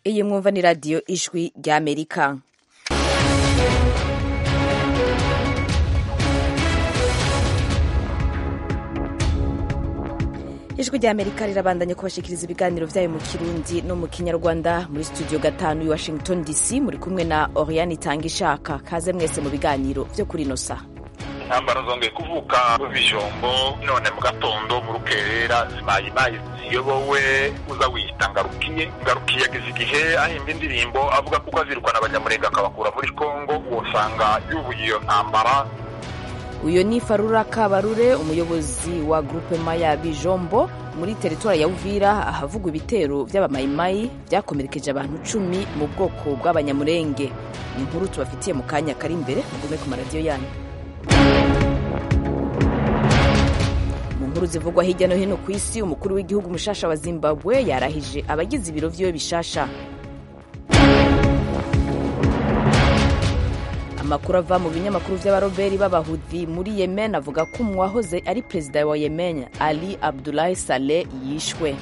iyi mwumva ni radiyo ijwi ry'amerika ijwi ry'amerika rirabandanya kubashikiriza ibiganiro byayo mu kirundi no mu kinyarwanda muri studio gatanu i washington dc muri kumwe na oriane itanga ishaka kaze mwese mu biganiro byo kuri ino saha intambara zongeye kuvuka bijombo none mu gatondo mu rukerera zimayimayi ziyobowe uza wiyita ngarukiye ngarukiye yageze igihe ahimba indirimbo avuga kuko azirukana abanyamurenge akabakura muri kongo usanga yubuye iyo ntambara uyu ni farura kabarure umuyobozi wa gurupe maya bijombo muri teritwari ya uvira ahavugwa ibitero by'abamayimayi byakomerekeje abantu cumi mu bwoko bw'abanyamurenge ni inkuru tubafitiye mu kanya kari imbere mugume ku maradiyo yanyu mu nkuru zivugwa hirya no hino ku isi umukuru w'igihugu mushasha wa zimbabwe yarahije abagize ibiro vyiwe bishasha amakuru ava mu binyamakuru vy'abaroberi b'abahudhi muri yemen avuga ko uwahoze ari perezida wa yemen ali abdulahi saleh yishwe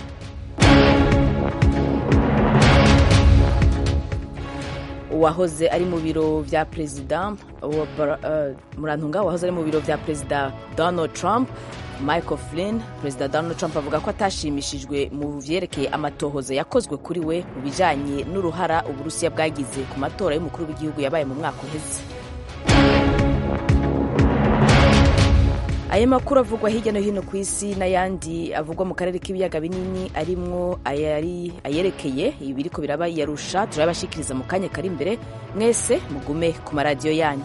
uwahoze ari mu biro vya perezida uh, murantunga uwahoze ari mu biro vya perezida donald trump michael flynn perezida donald trump avuga ko atashimishijwe mu vyerekeye amatohoza yakozwe kuri we mu bijanye n'uruhara uburusiya bwagize ku matora y'umukuru w'igihugu yabaye mu mwaka uheze ayo makuru avugwa hirya no hino ku isi n'ayandi avugwa mu karere k'ibiyaga binini arimwo ayerekeye ibiriko biraba yarusha turabashikiriza mu kanya kari imbere mwese mugume ku maradiyo yanyu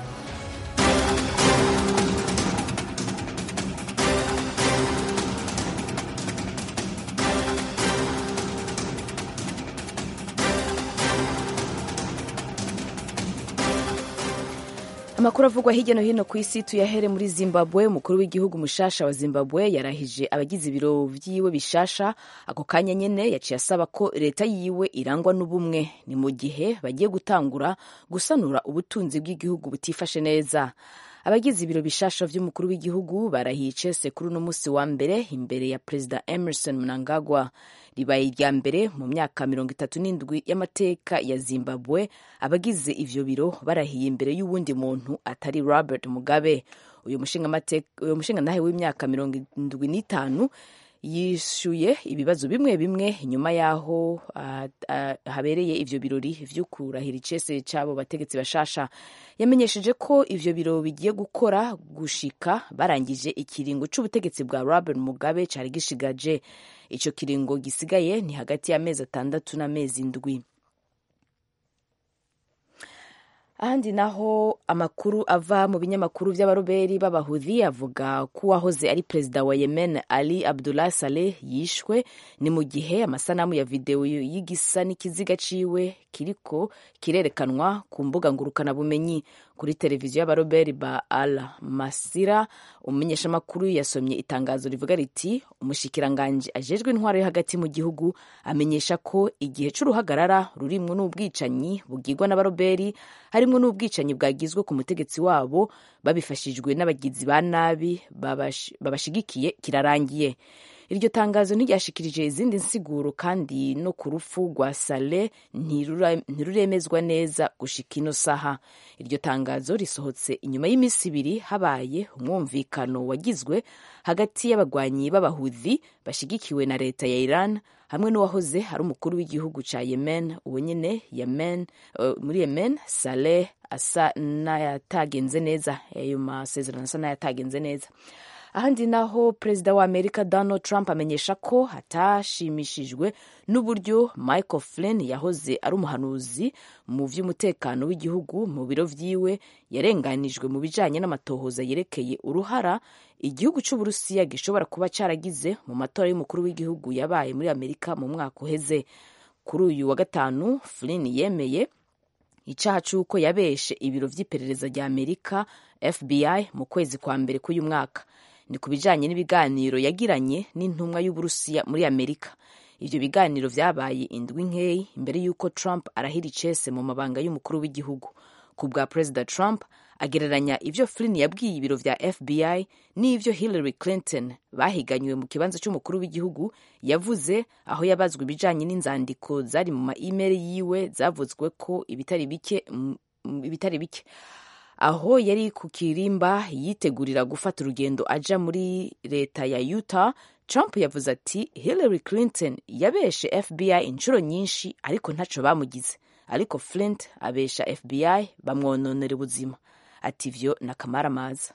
amakuru avugwa hirya no hino ku isi tuyahere muri zimbabwe umukuru w'igihugu mushasha wa zimbabwe yarahije abagize ibiro vyiwe bishasha ako kanya nyene yaciye asaba ko leta yiwe irangwa n'ubumwe ni mu gihe bagiye gutangura gusanura ubutunzi bw'igihugu butifashe neza abagize ibiro bishasha vy'umukuru w'igihugu barahiye icese kuri uno musi wa mbere imbere ya perezida emerson mnangagwa ribaye irya mbere mu myaka mirongo itatu n'indwi y'amateka ya zimbabwe abagize ivyo biro barahiye imbere y'uwundi muntu atari robert mugabe uyu mushingantahe w'imyaka mirongo indwi n'itanu yishuye ibibazo bimwe bimwe nyuma y'aho uh, uh, habereye ivyo birori vyo kurahira icese c'abo bategetsi bashasha yamenyesheje ko ivyo biro bigiye gukora gushika barangije ikiringo c'ubutegetsi bwa robert mugabe cari gishigaje ico kiringo gisigaye ni hagati y'amezi atandatu n'amezi ndwi ahandi naho amakuru ava mu binyamakuru vy'abaroberi b'abahudhi avuga ko uwahoze ari perezida wa yemen ali abdullah saleh yishwe ni mu gihe amasanamu ya videwo y'igisa n'ikiziga ciwe kiriko kirerekanwa ku mbuga ngurukanabumenyi kuri televiziyo y'abaroberi ba al masira umumenyeshamakuru yasomye itangazo rivuga riti umushikiranganji ajejwe intwaro yo hagati mu gihugu amenyesha ko igihe c'uruhagarara rurimwo n'ubwicanyi bugirwa n'abaroberi harimwo n'ubwicanyi bwagizwe ku mutegetsi wabo babifashijwe n'abagizi ba nabi babashigikiye kirarangiye iryo tangazo ntiryashikirije izindi nsiguro kandi no ku rupfu rwa sale ntiruremezwa neza gushika ino saha iryo tangazo risohotse inyuma y'iminsi ibiri habaye umwumvikano wagizwe hagati y'abagwanyi b'abahudhi bashigikiwe na leta ya iran hamwe n'uwahoze ari umukuru w'igihugu ca yemen uwo nyene yemen uh, muri yemen saleh asa n'ayatagenze neza ayo masezerano asa n'ayatagenze neza ahandi naho perezida wa amerika donald trump amenyesha ko atashimishijwe n'uburyo michael flynn yahoze ari umuhanuzi mu vy'umutekano w'igihugu mu biro vyiwe yarenganijwe mu bijanye n'amatohoza yerekeye uruhara igihugu c'uburusiya gishobora kuba caragize mu matora y'umukuru w'igihugu yabaye muri amerika mu mwaka uheze kuri uyu wa gatanu flynn yemeye icaha c'uko yabeshe ibiro vy'iperereza rya amerika fbi mu kwezi kwa mbere k'uyu mwaka ni ku bijanye n'ibiganiro yagiranye n'intumwa y'uburusiya muri amerika ivyo biganiro vyabaye indwi nkeyi imbere y'uko trump arahira icese mu mabanga y'umukuru w'igihugu ku bwa perezida trump agereranya ivyo flynn yabwiye ibiro vya fbi n'ivyo hillary clinton bahiganywe mu kibanza c'umukuru w'igihugu yavuze aho yabazwa ibijanye n'inzandiko zari mu ma-email yiwe zavuzwe ko ibitari bike ibitari bike aho yari ku kirimba yitegurira gufata urugendo aja muri leta ya utah trump yavuze ati hillary clinton yabeshe fbi inshuro nyinshi ariko ntaco bamugize ariko flint abesha fbi bamwononera ubuzima ati ivyo ni akamaramaza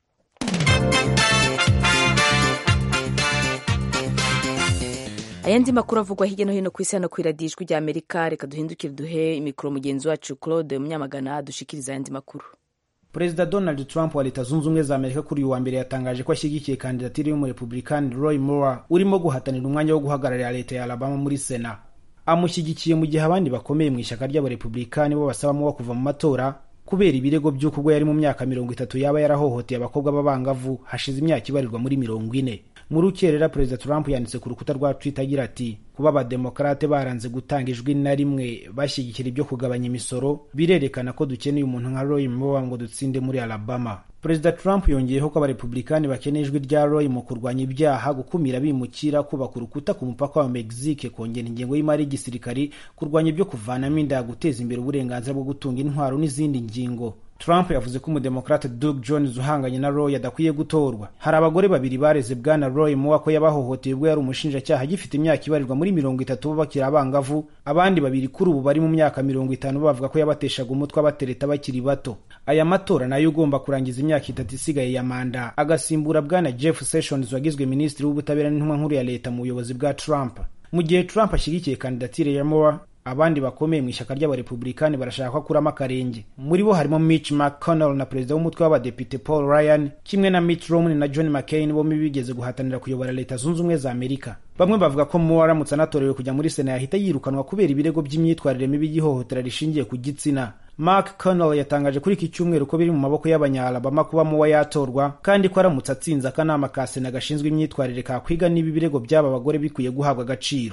ayandi makuru avugwa hirya no hino ku isi hano ku iradijwi rya amerika reka duhindukire duhe imikoro mugenzi wacu claude munyamagana dushikiriza ayandi makuru perezida donald trump wa leta zunze ubumwe za amerika kuri uyu wa mbere yatangaje ko ashyigikiye kandidatire y'umurepublikani roy moore urimo guhatanira umwanya wo guhagararira leta ya alabama muri sena amushyigikiye mu gihe abandi bakomeye mu ishyaka ry'abarepublikani bo basaba muwa kuva mu matora kubera ibirego by'uko ubwo yari mu myaka mirongo itatu yaba yarahohoteye abakobwa b'abangavu hashize imyaka ibarirwa muri mirongo ine mu rukerera perezida trump yanditse ku rukuta rwa twitter agira ati kuba abademokarate baranze gutanga ijwi na rimwe bashyigikira ibyo kugabanya imisoro birerekana ko dukeneye umuntu nka roy moore ngo dutsinde muri alabama perezida trump yongeyeho ko abarepublikani bakeneye ijwi rya roy mu kurwanya ibyaha gukumira bimukira kubaka urukuta ku mupaka wa mexique kongera ingengo y'imari y'igisirikari kurwanya ibyo kuvanamo inda guteza imbere uburenganzira bwo gutunga intwaro n'izindi ngingo trump yavuze ko umudemokrate doug jones uhanganye na roy adakwiye gutorwa hari abagore babiri bareze bwana roy moore ko yabahohoteye ubwo yari umushinjacyaha agifite imyaka ibarirwa muri mirongo itatu bo bakiri abangavu abandi babiri kuri ubu bari mu myaka mirongo itanu bavuga ko yabateshaga umutwe abatereta bakiri bato aya matora nayo ugomba kurangiza imyaka itatu isigaye ya manda agasimbura bwana jeff sessions wagizwe minisitiri w'ubutabera n'intumwa nkuru ya leta mu buyobozi bwa trump mu gihe trump ashyigikiye kandidatire ya moore abandi bakomeye mu ishyaka ry'abarepublikani barashaka ko akuramo akarenge muri bo harimo mitch mcconnell na perezida w'umutwe w'abadepite paul ryan kimwe na mitt romney na john mccain bombi bigeze guhatanira kuyobora leta zunze ubumwe za amerika bamwe bavuga ko moore aramutse anatorewe kujya muri sena yahita yirukanwa kubera ibirego by'imyitwarire mibi y'ihohotera rishingiye ku gitsina mark connell yatangaje kuri iki cyumweru ko biri mu maboko y'abanyalabama kuba muwa yatorwa kandi ko aramutse atsinze akanama ka sena gashinzwe imyitwarire kakwiga niba ibirego by'aba bagore bikwiye guhabwa agaciro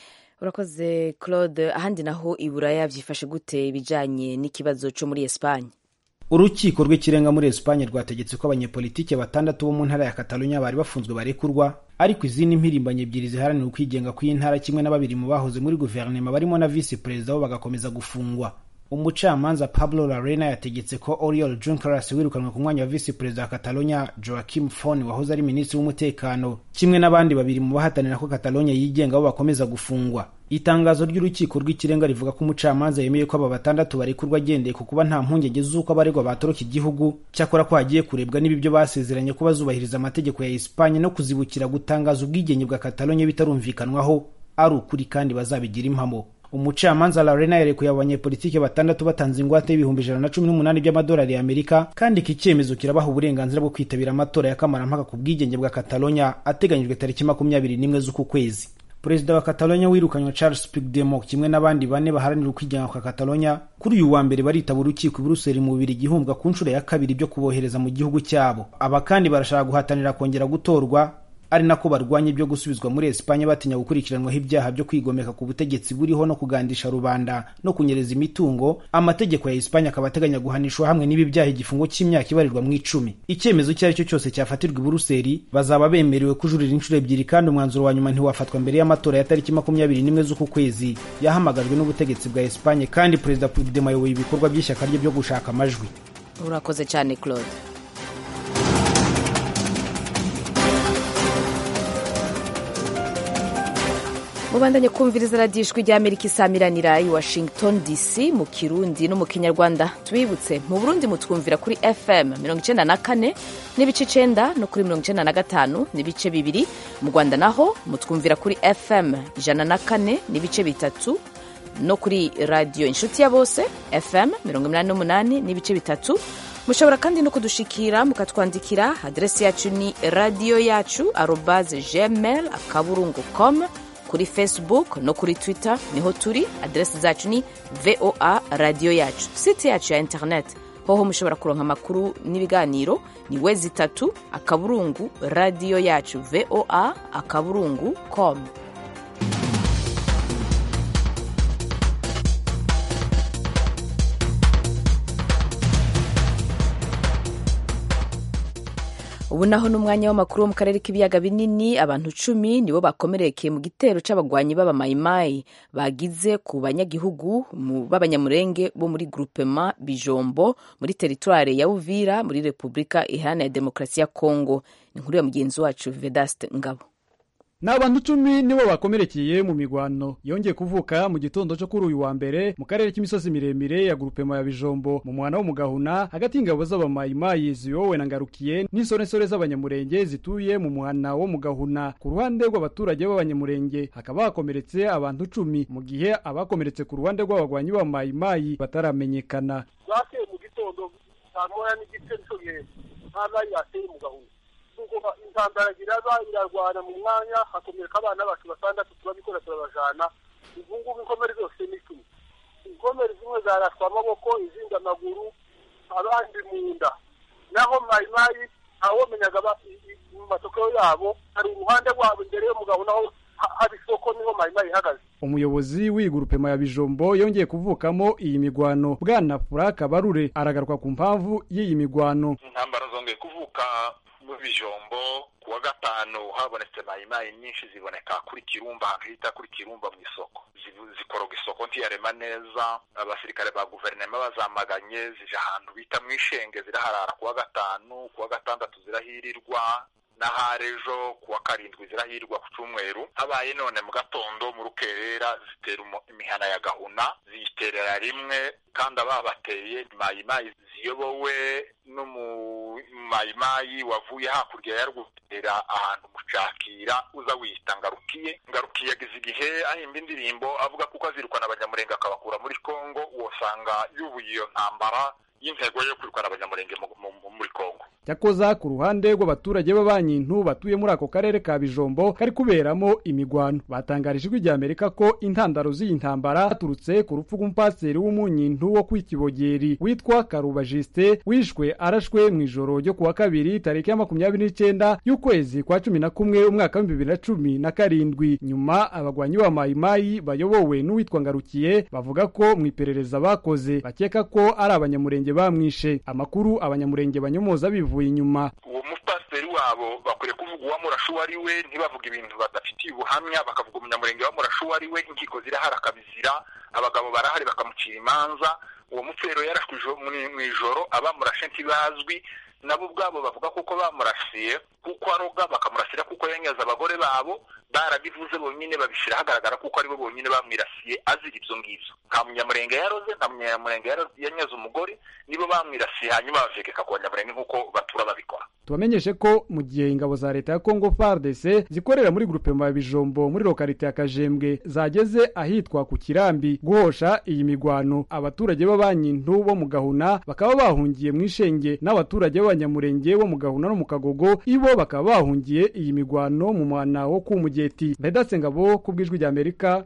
urakoze claude ahandi naho i buraya byifashe gute ibijyanye n'ikibazo cyo muri esipanye urukiko rw'ikirenga muri esipanye rwategetse ko abanyepolitike batandatu bo mu ntara ya katalunya bari bafunzwe barekurwa ariko izindi mpirimbanyi ebyiri ziharanira ukwigenga kw'iyi ntara kimwe na babiri mu bahoze muri guverinoma barimo na visi perezida bo bagakomeza gufungwa umucamanza pablo larena yategetse ko oriol juncaras wirukanwe ku mwanya wa visi perezida wa catalonia joaquim fon wahoze ari minisitiri w'umutekano kimwe n'abandi babiri mu bahatanira ko catalonia yigenga bo bakomeza gufungwa itangazo ry'urukiko rw'ikirenga rivuga ko umucamanza yemeye ko aba batandatu barekurwa agendeye ku kuba nta mpungenge z'uko abaregwa batoroka igihugu cyakora ko hagiye kurebwa niba ibyo basezeranye ko bazubahiriza amategeko ya esipanye no kuzibukira gutangaza ubwigenge bwa catalonia bitarumvikanwaho ari ukuri kandi bazabigira impamo umucamanza Lorena yarekuye abanyepolitike batandatu batanze ingwate y'ibihumbi ijana na cumi n'umunani by'amadolari y'Amerika kandi iki cyemezo kirabaha uburenganzira bwo kwitabira amatora ya kamarampaka ku bwigenge bwa Catalonia ateganyijwe tariki makumyabiri n'imwe z'uku kwezi perezida wa Catalonia wirukanywe Charles Puigdemont kimwe n'abandi bane baharanira ukwigenga kwa Catalonia kuri uyu wa mbere baritaba urukiko i Buruseli mu bubiri igihumbi ku nshuro ya kabiri byo kubohereza mu gihugu cyabo aba kandi barashaka guhatanira kongera gutorwa ari nako barwanya ibyo gusubizwa muri Espanye batinya gukurikiranwaho ibyaha byo kwigomeka ku butegetsi buriho no kugandisha rubanda no kunyereza imitungo amategeko ya Espanye akaba ateganya guhanishwa hamwe n'ibi byaha igifungo cy'imyaka ibarirwa mu icumi icyemezo icyo ari cyo cyose cyafatirwa i Buruseli bazaba bemerewe kujurira inshuro ebyiri kandi umwanzuro wa nyuma ntiwafatwa mbere y'amatora ya tariki makumyabiri n'imwe z'uku kwezi yahamagajwe n'ubutegetsi bwa Espanye kandi perezida Puigdemont ayoboye ibikorwa by'ishyaka rye byo gushaka amajwi urakoze cyane claude mubandanye kumviriza radiyo ijwi rya amerika isamiranira i washington dc mu kirundi no mu kinyarwanda tubibutse mu burundi mutwumvira kuri fm mirongo icenda na kane n'ibice icenda no kuri mirongo icenda na gatanu n'ibice bibiri mu rwanda naho mutwumvira kuri fm ijana na kane n'ibice bitatu no kuri radiyo inshuti ya bose fm mirongo inani n'umunani n'ibice bitatu mushobora kandi no kudushikira mukatwandikira aderesi yacu ni radiyo yacu arobaze gmail akaburungu com kuri facebook no kuri twitter niho turi aderesi zacu ni voa radiyo yacu site yacu ya internet hoho mushobora kuronka amakuru n'ibiganiro ni wezi itatu akaburungu radiyo yacu voa akaburungu com ubu naho n'umwanya w'amakuru wo mu karere k'ibiyaga binini abantu cumi nibo bakomerekeye mu gitero c'abagwanyi b'abamayimayi bagize ku banyagihugu b'abanyamurenge bo muri groupement bijombo muri teritware ya uvira muri repubulika iharanira demokarasi ya kongo ni inkuru ya mugenzi wacu vedaste ngabo ni abantu cumi nibo bakomerekeye mu migwano yongeye kuvuka mu gitondo cyo kuri uyu wa mbere mu karere k'imisozi miremire ya grupema ya bijombo mu mwana wo mu gahuna hagati y'ingabo z'abamayimayi ziyowe na ngarukiye n'insoresore z'abanyamurenge zituye mu mwana wo mu gahuna ku ruhande rw'abaturage b'abanyamurenge hakaba hakomeretse abantu cumi mu gihe abakomeretse ku ruhande rw'abagwanyi b'abamayimayi bataramenyekana bateye mu gitondo saa moya n'igice nico gihe nta mayi yateye mu gahuna intambara iraba irarwana mu mwanya hakomereka abana bacu batandatu turabikora turabajana ubu ngubu inkomere zose ni icumi inkomere zimwe zarashwa amaboko izindi amaguru abandi mu nda naho mayimayi ntawomenyaga mu masoko yabo hari uruhande rwabo imbere y'umugabo naho haba isoko niho mayimayi ihagaze umuyobozi w'igurupema ya bijombo yongeye kuvukamo iyi migwano bwana furaka barure aragaruka ku mpamvu y'iyi migwano intambara zongeye kuvuka mu bijombo ku wa gatanu habonetse mayimayi nyinshi ziboneka kuri kirumba ahantu hita kuri kirumba mu isoko zikoroga isoko ntiyarema neza abasirikare ba guverinoma bazamaganye zije ahantu bita mu ishenge ziraharara ku wa gatanu ku wa gatandatu zirahirirwa n'ahari ejo ku wa karindwi zirahirwa ku cyumweru habaye none mu gatondo mu rukerera zitera imihana ya gahuna ziyiterera rimwe kandi ababateye mayimayi ziyobowe n'umumayimayi wavuye hakurya ya rwutera ahantu mucakira uza wiyita ngarukiye ngarukiye yagize igihe ahimba indirimbo avuga kuko azirukana abanyamurenge akabakura muri kongo wosanga yubuye iyo ntambara y'intego yo kwirukana abanyamurenge muri kongo cyakoza ku ruhande rw'abaturage b'abanyintu batuye muri ako karere ka bijombo kari kuberamo imigwano batangarije ijwi rya amerika ko intandaro z'iyi ntambara zaturutse ku rupfu rw'umupasiteri w'umunyintu wo kwikibogeri witwa karuba jisite wishwe arashwe mu ijoro ryo ku wa kabiri tariki ya makumyabiri n'icyenda y'ukwezi kwa cumi na kumwe umwaka w'ibihumbi bibiri na cumi na karindwi nyuma abagwanyi ba mayimayi bayobowe n'uwitwa ngarukiye bavuga ko mu iperereza bakoze bakeka ko ari abanyamurenge bamwishe amakuru abanyamurenge banyomoza bivuga bivuye inyuma uwo mupasiteri wabo bakwiriye kuvuga uwamurashe uwo ari we ntibavuge ibintu badafitiye ubuhamya bakavuga umunyamurenge wamurashe uwo ari we inkiko zirahari akabizira abagabo barahari bakamucira imanza uwo mupfero yarashwe mu ijoro abamurashe ntibazwi nabo ubwabo bavuga kuko bamurasiye kuko aroga bakamurasira kuko yanyaze abagore babo barabivuze bonyine babishyira hagaragara kuko aribo bonyine bamwirasiye azira ibyo ngibyo nta munyamurenge yaroze nta munyamurenge yanyaze umugore nibo bamwirasiye hanyuma bavegeka ku banyamurenge nk'uko batura babikora tubamenyeshe ko mu gihe ingabo za leta ya kongo fardc zikorera muri grupema ya bijombo muri lokalite ya kajembwe zageze ahitwa ku kirambi guhosha iyi migwano abaturage b'abanyintu bo mu gahuna bakaba bahungiye mu ishenge n'abaturage b'abanyamurenge bo mu gahuna no mu kagogo ibo bakaba bahungiye iyi migwano mu mwana wo kumugeti vedaste ngabo ku bw'ijwi rya amerika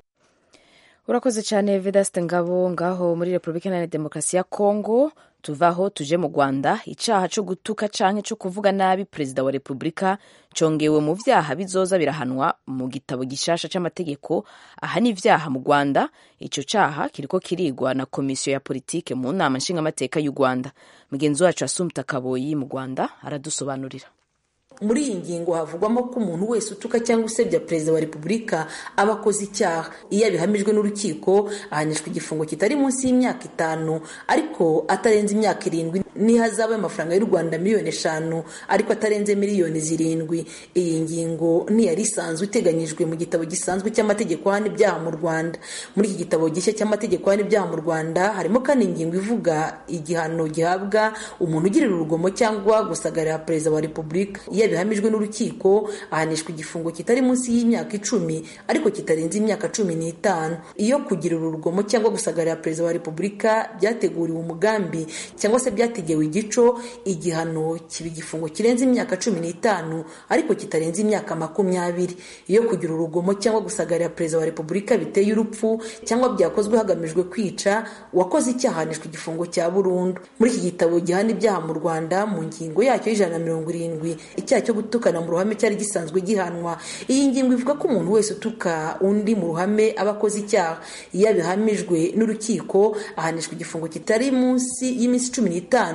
urakoze cyane vedaste ngabo ngaho muri repubulika iharanira demokarasi ya kongo tuvaho tuje mu rwanda icyaha cyo gutuka canke cyo kuvuga nabi perezida wa repubulika congewe mu vyaha bizoza birahanwa mu gitabo gishasha c'amategeko ahana ivyaha mu rwanda ico caha kiriko kirigwa na komisiyo ya politike mu nama nshingamateka y'u rwanda mugenzi wacu asumta kaboyi mu rwanda aradusobanurira muri iyi ngingo havugwamo ko umuntu wese utuka cyangwa usebya perezida wa repubulika aba akoze icyaha iyo abihamijwe n'urukiko ahanishwa igifungo kitari munsi y'imyaka itanu ariko atarenze imyaka irindwi n'ihazabu y'amafaranga y'u rwanda miliyoni eshanu ariko atarenze miliyoni zirindwi iyi ngingo ntiyari isanzwe iteganyijwe mu gitabo gisanzwe cy'amategeko ahana ibyaha mu rwanda muri iki gitabo gishya cy'amategeko ahana ibyaha mu rwanda harimo kandi ingingo ivuga igihano gihabwa umuntu ugirira urugomo cyangwa gusagarira perezida wa repubulika iyo bihamijwe n'urukiko ahanishwa igifungo kitari munsi y'imyaka icumi ariko kitarenze imyaka cumi n'itanu iyo kugira urugomo cyangwa gusagarira perezida wa repubulika byateguriwe umugambi cyangwa se byategewe igico igihano kiba igifungo kirenze imyaka cumi n'itanu ariko kitarenze imyaka makumyabiri iyo kugira urugomo cyangwa gusagarira perezida wa repubulika biteye urupfu cyangwa byakozwe hagamijwe kwica uwakoze icyaha ahanishwa igifungo cya burundu muri iki gitabo gihana ibyaha mu rwanda mu ngingo yacyo y'ijana na mirongo irindwi icyaha cyo gutukana mu ruhame cyari gisanzwe gihanwa iyi ngingo ivuga ko umuntu wese utuka undi mu ruhame aba akoze icyaha iyo abihamijwe n'urukiko ahanishwa igifungo kitari munsi y'iminsi cumi n'itanu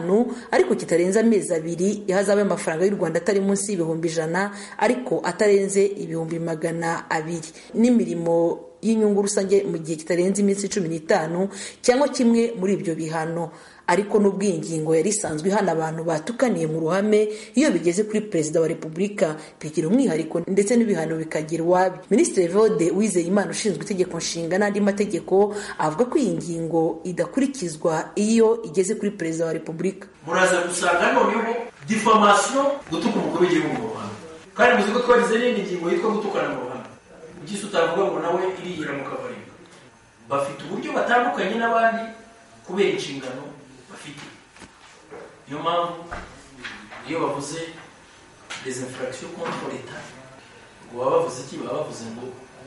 n'itanu ariko kitarenze amezi abiri ihazabu y'amafaranga y'u rwanda atari munsi y'ibihumbi ijana ariko atarenze ibihumbi magana abiri n'imirimo y'inyungu rusange mu gihe kitarenze iminsi cumi n'itanu cyangwa kimwe muri ibyo bihano ariko n'ubwo iyi ngingo yari isanzwe ihana abantu batukaniye mu ruhame iyo bigeze kuri perezida wa repubulika bigira umwihariko ndetse n'ibihano bikagira iwabi minisitiri vode wizeye imana ushinzwe itegeko nshinga n'andi mategeko avuga ko iyi ngingo idakurikizwa iyo igeze kuri perezida wa repubulika muraza gusanga noneho difamasiyo gutuka umukuru w'igihugu mu ruhame kandi muzi ko twagize n'indi ngingo yitwa gutukana mu ruhame ugise utavuga ngo nawe iriyira mu kabariro bafite uburyo batandukanye n'abandi kubera inshingano bafite niyo mpamvu iyo bavuze dezinfuragisiyo konti leta ngo baba bavuze iki baba bavuze ngo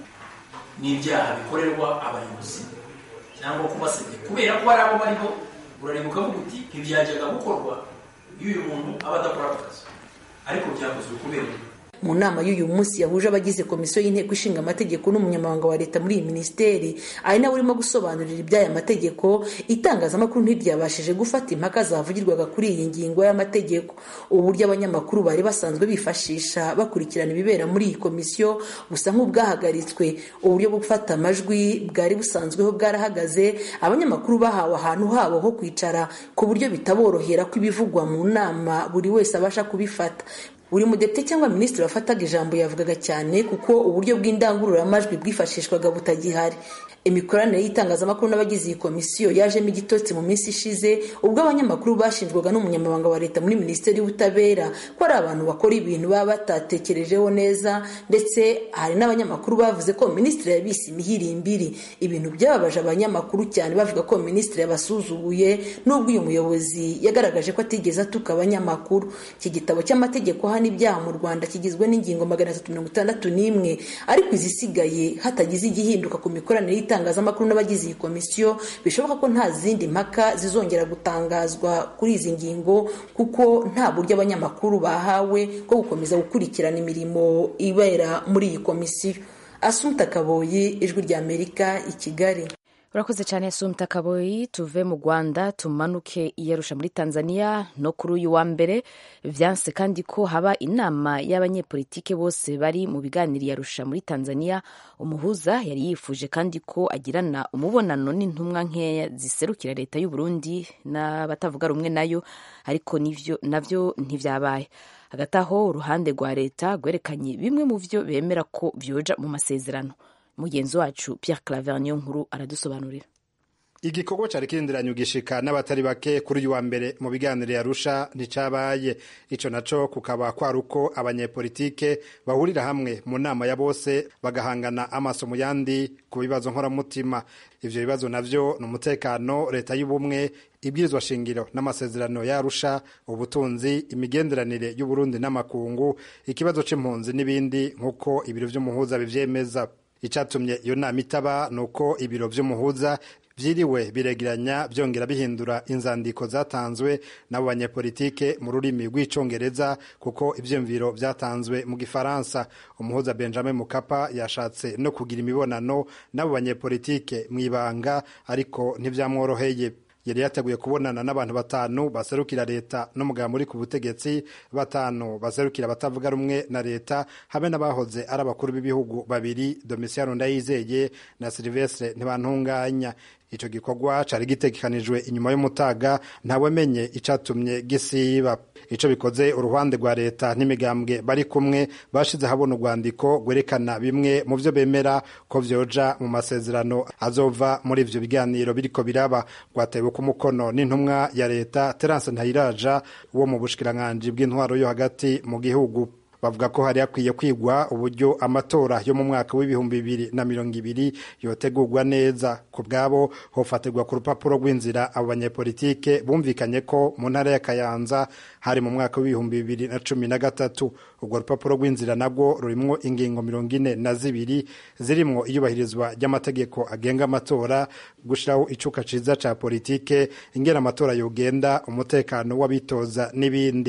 n'ibyaha bikorerwa abayobozi cyangwa kubasebya kubera ko hari abo bariho urareba ukavuga uti ntibyajyaga gukorwa iyo uyu muntu aba adakora ako kazi ariko byakozwe kubera mu nama y'uyu munsi yahuje abagize komisiyo y'inteko ishinga amategeko n'umunyamabanga wa leta muri iyi minisiteri ari nawe urimo gusobanurira iby'aya mategeko itangazamakuru ntiryabashije gufata impaka zavugirwaga kuri iyi ngingo y'amategeko uburyo abanyamakuru bari basanzwe bifashisha bakurikirana ibibera muri iyi komisiyo busa nk'ubwahagaritswe uburyo bwo gufata amajwi bwari busanzweho bwarahagaze abanyamakuru bahawe ahantu habo ho kwicara ku buryo bitaborohera ko ibivugwa mu nama buri wese abasha kubifata buri mudepite cyangwa minisitiri wafataga ijambo yavugaga cyane kuko uburyo bw'indangururamajwi bwifashishwaga butagihari imikoranire y'itangazamakuru n'abagize iyi komisiyo yajemo igitotsi mu minsi ishize ubwo abanyamakuru bashinjwaga n'umunyamabanga wa leta muri minisiteri y'ubutabera ko ari abantu bakora ibintu baba batatekerejeho neza ndetse hari n'abanyamakuru bavuze ko minisitiri yabise imihirimbiri ibintu byababaje abanyamakuru cyane bavuga ko minisitiri yabasuzuguye n'ubwo uyu muyobozi yagaragaje ko atigeze atuka abanyamakuru iki gitabo cy'amategeko hano ibyaha mu rwanda kigizwe n'ingingo magana atatu mirongo itandatu n'imwe ariko izisigaye hatagize igihinduka ku mikoranire y'itangazamakuru n'abagize iyi komisiyo bishoboka ko nta zindi mpaka zizongera gutangazwa kuri izi ngingo kuko nta buryo abanyamakuru bahawe bwo gukomeza gukurikirana imirimo ibera muri iyi komisiyo asumta kaboyi ijwi ry'amerika i kigali urakoze cyane sumta kaboyi tuve mu rwanda tumanuke iyarusha muri tanzania no kuri uyu wa mbere vyanse kandi ko haba inama y'abanyepolitike bose bari mu biganiro iyarusha muri tanzania umuhuza yari yifuje kandi ko agirana umubonano n'intumwa nkeya ziserukira leta y'u burundi n'abatavuga rumwe nayo ariko nivyo navyo ntivyabaye hagati aho uruhande rwa leta rwerekanye bimwe mu vyo bemera ko vyoja mu masezerano mugenzi wacu Pierre Claver niyo nkuru aradusobanurira igikorwa cari kirindiranye ugishika n'abatari bake kuri uyu wa mbere mu biganiro yarusha nticabaye ico naco kukaba kwari uko abanyepolitike bahurira hamwe mu nama ya bose bagahangana amaso mu yandi ku bibazo nkoramutima ivyo bibazo navyo ni umutekano leta y'ubumwe ibwirizwa shingiro n'amasezerano yarusha ubutunzi imigenderanire y'uburundi n'amakungu ikibazo c'impunzi n'ibindi nk'uko ibiro vy'umuhuza bivyemeza icatumye iyo nama itaba ni uko ibiro vy'umuhuza vyiriwe biregeranya vyongera bihindura inzandiko zatanzwe n'abo banyepolitike mu rurimi rw'icongereza kuko ivyiyumviro vyatanzwe mu gifaransa umuhuza benjamin mukapa yashatse no kugira imibonano n'abo banyepolitike mw'ibanga ariko ntivyamworoheye yari yateguye kubonana n'abantu batanu baserukira leta n'umugabo uri ku butegetsi batanu baserukira abatavuga rumwe na leta hamwe n'abahoze ari abakuru b'ibihugu babiri domisiyano ndayizeye na silivestre ntibantunganya ico gikorwa cari gitegekanijwe inyuma y'umutaga ntawamenye icatumye gisiba ico bikoze uruhande rwa leta n'imigambwe bari kumwe bashize habona urwandiko rwerekana bimwe mu vyo bemera ko vyoja mu masezerano azova muri ivyo biganiro biriko biraba rwatewe ku mukono n'intumwa ya leta terance ntayiraja wo mu bushikiranganji bw'intwaro yo hagati mu gihugu bavuga ko hari hakwiye kwigwa uburyo amatora yo mu mwaka w'ibihumbi bibiri na mirongo ibiri yotegurwa neza ku bwabo hofatirwa ku rupapuro rw'inzira abo banyepolitike bumvikanye ko mu ntara ya kayanza hari mu mwaka w'ibihumbi bibiri na cumi na gatatu urwo rupapuro rw'inzira nabwo rurimwo ingingo mirongo ine na zibiri zirimwo iyubahirizwa ry'amategeko agenga amatora gushiraho icuka ciza ca politike ingena amatora yogenda umutekano w'abitoza n'ibindi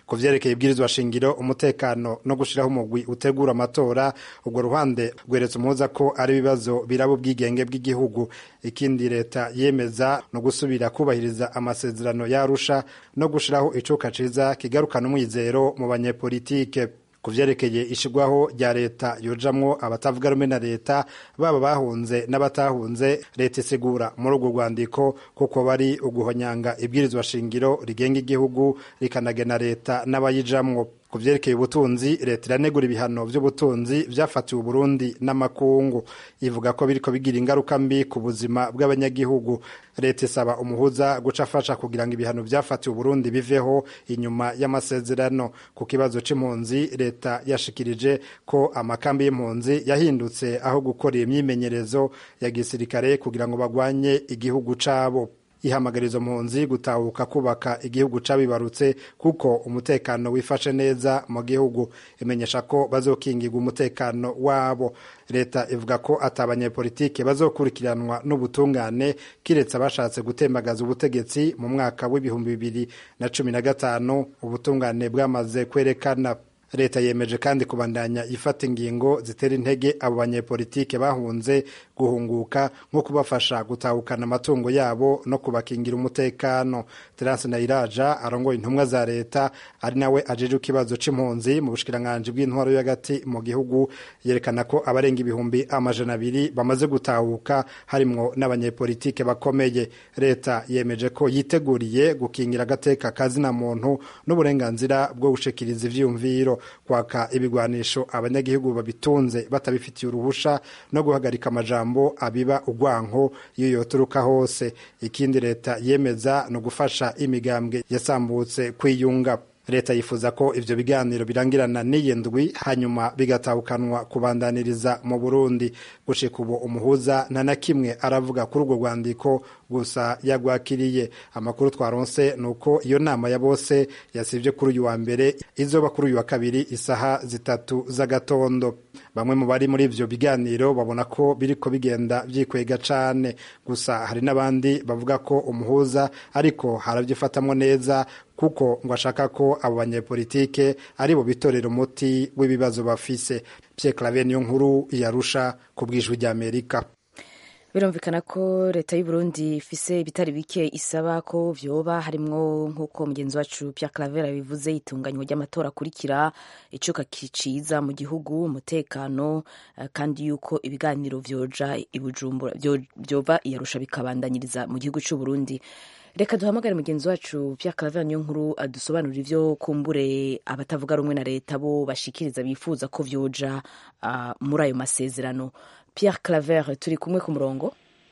ku vyerekeye ibwirizwa shingiro umutekano no gushiraho umugwi utegura amatora urwo ruhande rweretse umuhuza ko ari ibibazo biraba ubwigenge bw'igihugu ikindi leta yemeza no gusubira kubahiriza amasezerano yarusha no gushiraho icuka ciza kigarukana umwizero mu banyepolitike ku vyerekeye ishigwaho rya leta yojamwo abatavuga rumwe na leta baba bahunze n'abatahunze leta isigura muri urwo rwandiko kuko bari uguhonyanga ibwirizwa shingiro rigenga igihugu rikanagena leta n'abayijamwo ku vyerekeye ubutunzi leta iranegura ibihano vy'ubutunzi vyafatiwe uburundi n'amakungu ivuga ko biriko bigira ingaruka mbi ku buzima bw'abanyagihugu leta isaba umuhuza guca afasha kugira ngo ibihano vyafatiwe uburundi biveho inyuma y'amasezerano ku kibazo c'impunzi leta yashikirije ko amakambi y'impunzi yahindutse aho gukorera imyimenyerezo ya gisirikare kugira ngo bagwanye igihugu cabo ihamagariza mpunzi gutahuka kubaka igihugu cabibarutse kuko umutekano wifashe neza mu gihugu imenyesha ko bazokingirwa umutekano wabo leta ivuga ko ati abanyepolitike bazokurikiranwa n'ubutungane kiretse abashatse gutembagaza ubutegetsi mu mwaka w'ibihumbi bibiri na cumi na gatanu ubutungane bwamaze kwerekana leta yemeje kandi kubandanya ifata ingingo zitera intege abo banyepolitike bahunze guhunguka nko kubafasha gutahukana amatungo yabo no kubakingira umutekano terence nayiraja arongoye intumwa za leta ari nawe ajeje ikibazo c'impunzi mu bushikiranganji bw'intwaro yo hagati mu gihugu yerekana ko abarenga ibihumbi amajana abiri bamaze gutahuka harimwo n'abanyepolitike bakomeye leta yemeje ko yiteguriye gukingira agateka kazina muntu n'uburenganzira bwo gushikiriza ivyiyumviro kwaka ibigwanisho abanyagihugu babitunze batabifitiye uruhusha no guhagarika amajambo abiba urwanko iyo yoturuka hose ikindi leta yemeza ni ugufasha imigambwe yasambutse kwiyunga leta yifuza ko ivyo biganiro birangirana n'iyi ndwi hanyuma bigatahukanwa kubandaniriza mu burundi gushika ubu umuhuza nta na kimwe aravuga kuri urwo rwandiko gusa yagwakiriye amakuru twaronse ni uko iyo nama ya bose yasivye kuri uyu wa mbere izoba kuri uyu wa kabiri isaha zitatu z'agatondo bamwe mu bari muri ivyo biganiro babona ko biriko bigenda vyikwega cane gusa hari n'abandi bavuga ko umuhuza ariko haravyifatamwo neza kuko ngo ashaka ko abo banyepolitike ari bo bitorera umuti w'ibibazo bafise Pierre Claver niyo nkuru yarusha ku bwijwi rya Amerika birumvikana ko leta y'u Burundi ifise ibitari bike isaba ko vyoba harimwo nk'uko mugenzi wacu Pierre Claver bivuze itunganywa ry'amatora akurikira icuka kiciza mu gihugu umutekano kandi yuko ibiganiro vyoja ibujumbura vyova iyarusha bikabandanyiriza mu gihugu c'u Burundi reka duhamagare mugenzi wacu Pierre Claver niyo nkuru adusobanurira ivyo kumbure abatavuga rumwe na leta bo bashikiriza bifuza ko vyoja uh, muri ayo masezerano Pierre Claver turi kumwe ku murongo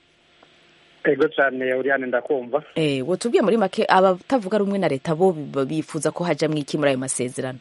ego cyane Oriane ndakumva eh wotubwiye muri make abatavuga rumwe na leta bo bifuza ko haja mwiki muri ayo masezerano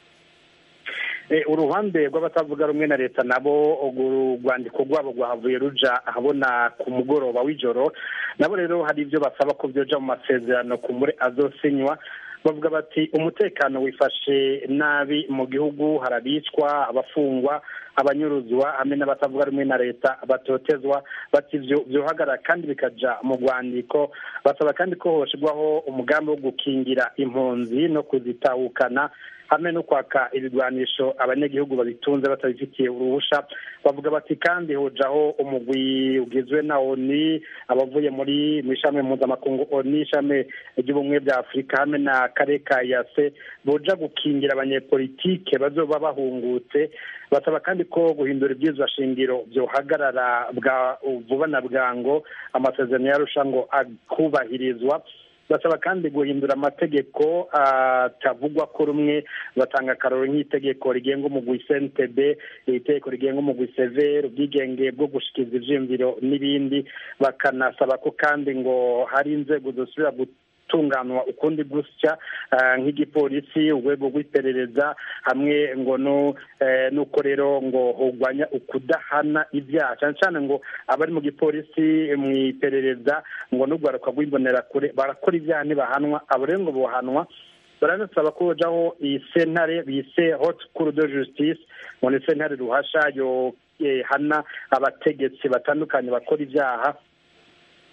uruhande rw'abatavuga rumwe na leta nabo urwandiko rwabo rwahavuye ruja ahabona ku mugoroba w'ijoro nabo rero hari ibyo basaba ko byoja mu masezerano ku muri azosinywa bavuga bati umutekano wifashe nabi mu gihugu harabicwa abafungwa abanyuruzwa hamwe n'abatavuga rumwe na leta batotezwa bati vyohagarara kandi bikaja mu rwandiko basaba kandi ko hoshirwaho umugambi wo gukingira impunzi no kuzitahukana hamwe no kwaka ibigwanisho abanyagihugu babitunze batabifitiye uruhusha bavuga bati kandi hojaho umugwi ugizwe na oni abavuye muri mu ishami mpuzamakungu oni ishami ry'ubumwe bwa afurika hamwe na kare ka yase boja gukingira abanyepolitike bazoba bahungutse basaba kandi ko guhindura ibyizwa shingiro byohagarara bwa vuba na bwango amasezerano yarusha ngo akubahirizwa basaba kandi guhindura amategeko atavugwa ko rumwe batanga akaroro nk'itegeko rigenga umugwi cntb itegeko rigenga umugwi severe ubwigenge bwo gushikiriza ivyiyumviro n'ibindi bakanasaba ko kandi ngo hari inzego zosubira gutunganwa ukundi gusya nk'igipolisi urwego rw'iperereza hamwe ngo nuko rero ngo hugwanya ukudahana ibyaha cyane cyane ngo abari mu gipolisi mu iperereza ngo n'urwaruka rw'imbonera kure barakora ibyaha ntibahanwa abo rero ngo bohanwa baranasaba ko hojaho iyi sentare bise hot cour de justice ngo ni sentare ruhasha yo hana abategetsi batandukanye bakora ibyaha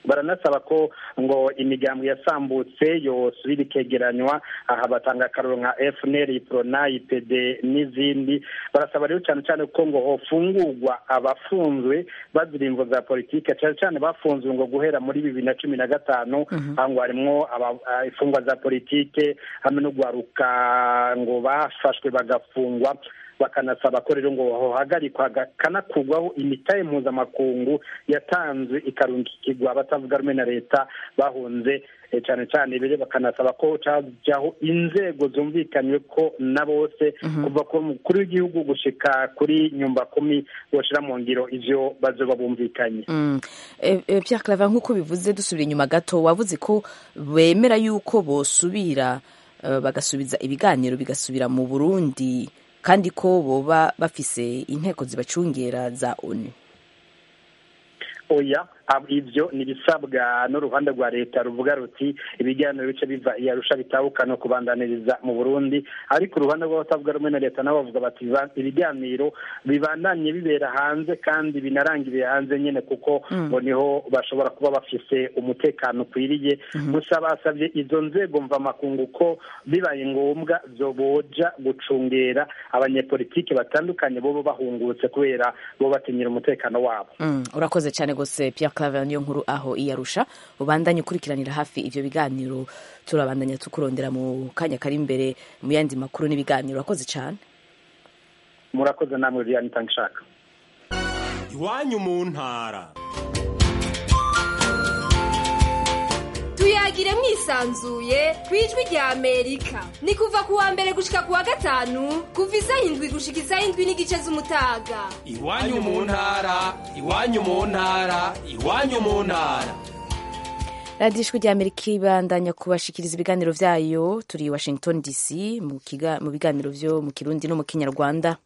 baranasaba ko ngo imigambwe yasambutse yosubira ikegeranywa aha batanga akaroro nka fnr prona ipd n'izindi barasaba rero cyane cyane ko ngo hofungurwa abafunzwe bazira imvo za politike cyane cyane bafunzwe ngo guhera muri bibiri na cumi na gatanu aho ngo harimwo imfungwa za politike hamwe no guharuka ngo bafashwe bagafungwa bakanasaba ko rero ngo hohagarikwa kanakugwaho imitahe mpuzamakungu yatanzwe ikarungikirwa abatavuga rumwe na leta bahunze cyane cyane rero bakanasaba ko cajyaho inzego zumvikanywe ko na bose kuva ku mukuru w'igihugu gushika kuri nyumba kumi boshira mu ngiro ivyo bazoba bumvikanye Pierre Claver nk'uko bivuze dusubira inyuma gato wavuze ko bemera yuko bosubira bagasubiza ibiganiro bigasubira mu Burundi kandi ko boba bafise inteko zibacungera za onu oya ibyo ni ibisabwa n'uruhande rwa leta ruvuga ruti ibiganiro bice biva iyarusha bitabuka no kubandaniriza mu burundi ariko uruhande rw'abatavuga rumwe na leta nabo bavuga bati ibiganiro bibandanye bibera hanze kandi binarangiriye hanze nyine kuko ngo niho bashobora kuba bafise umutekano ukwiriye gusa basabye izo nzego mvamakungu ko bibaye ngombwa zoboja gucungera abanyepolitike batandukanye bobo bahungutse kubera bo batinyira umutekano wabo urakoze cyane rwose Pierre Claver niyo nkuru aho iyarusha ubandanye ukurikiranira hafi ivyo biganiro turabandanya tukurondera mu kanya kari imbere mu yandi makuru n'ibiganiro urakoze cyane murakoze namwe Vianney Tangishaka iwanyu mu ntara tuyagire mwisanzuye ku ijwi rya amerika ni kuva ku wa mbere gushika ku wa gatanu kuva isaha indwi gushika isaha indwi n'igice z'umutaga iwanyu mu ntara iwanyu mu ntara iwanyu mu ntara radiyo ijwi rya amerika ibandanya kubashikiriza ibiganiro vyayo turi i washington dc mu biganiro vyo mu kirundi no mu kinyarwanda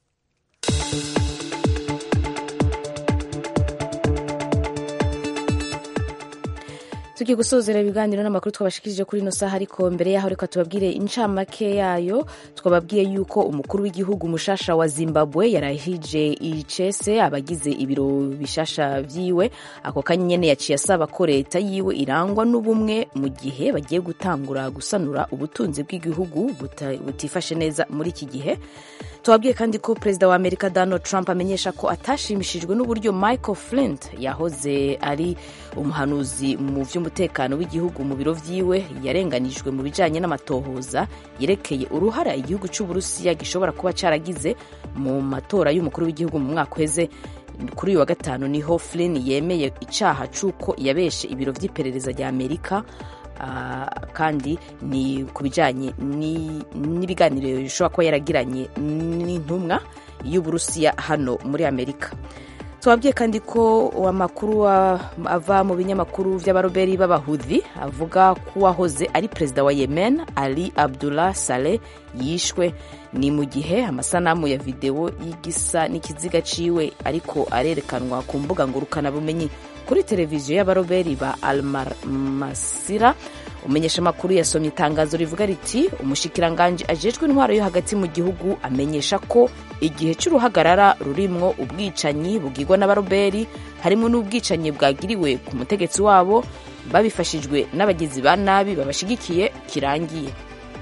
tugiye gusozera ibiganiro n'amakuru twabashikirije kuri ino saha ariko mbere yaho reka tubabwire incamake yayo twababwiye yuko umukuru w'igihugu mushasha wa zimbabwe yarahije icese abagize ibiro bishasha vyiwe ako kanya nyene yaciye asaba ko leta yiwe irangwa n'ubumwe mu gihe bagiye gutangura gusanura ubutunzi bw'igihugu butifashe neza muri iki gihe tubabwiye kandi ko perezida wa amerika donald trump amenyesha ko atashimishijwe n'uburyo michael flint yahoze ari umuhanuzi mu vy'umutekano w'igihugu mu biro vyiwe yarenganijwe mu bijanye n'amatohoza yerekeye uruhara igihugu c'uburusiya gishobora kuba caragize mu matora y'umukuru w'igihugu mu mwaka uheze kuri uyu wa gatanu niho flynn yemeye icaha c'uko yabeshe ibiro vy'iperereza rya amerika Uh, kandi ni ku bijyanye n'ibiganiro bishobora kuba yaragiranye n'intumwa y'uburusiya hano muri amerika tubabwiye kandi ko amakuru ava mu binyamakuru by'abaroberi b'abahudhi avuga ko uwahoze ari perezida wa yemen ali abdullah saleh yishwe ni mu gihe amasanamu ya videwo y'igisa n'ikiziga ciwe ariko arerekanwa ku mbuga ngurukanabumenyi kuri televiziyo y'abaroberi ba almasira umenyesha amakuru yasomye itangazo rivuga riti umushikiranganji ajejwe intwaro yo hagati mu gihugu amenyesha ko igihe cy'uruhagarara rurimwo ubwicanyi bugirwa n'abaroberi harimo n'ubwicanyi bwagiriwe ku mutegetsi wabo babifashijwe n'abagizi ba nabi babashigikiye kirangiye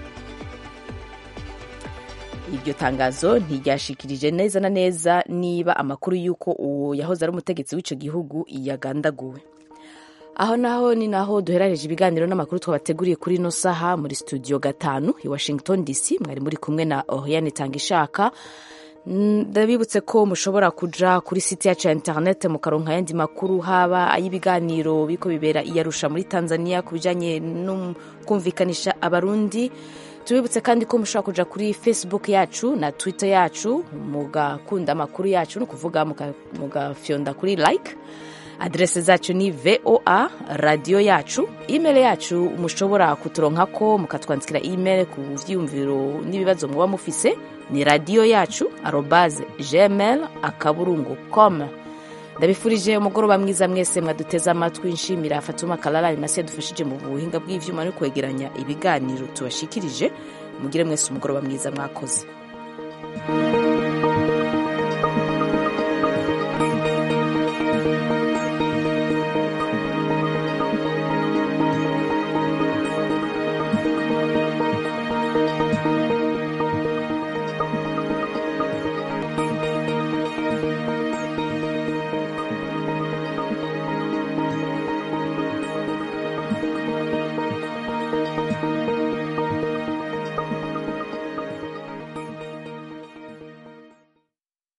iryo tangazo ntiryashikirije neza na neza niba amakuru y'uko uwo yahoze ari umutegetsi w'icyo gihugu yagandaguwe aho naho ni naho duherareje ibiganiro n'amakuru twabateguriye kuri ino saha muri studio gatanu i washington dc mwari muri kumwe na oriane tangishaka ndabibutse ko mushobora kuja kuri site yacu ya internet mukaronka ayandi makuru haba ay'ibiganiro biko bibera iyarusha muri tanzania ku bijanye no kumvikanisha abarundi tubibutse kandi ko mushobora kuja kuri facebook yacu na twitter yacu mugakunda amakuru yacu ni ukuvuga mugafyonda kuri like adrese zacu ni voa radiyo yacu email yacu mushobora kuturonkako mukatwandikira email ku vyiyumviro n'ibibazo muba mufise ni radiyo yacu arobaze gmail akaburungu com ndabifurije umugoroba mwiza mwese mwaduteze amatwi nshimira fatuma kalala rimasi yadufashije mu buhinga bw'ivyuma no kwegeranya ibiganiro tubashikirije mugire mwese umugoroba mwiza mwakoze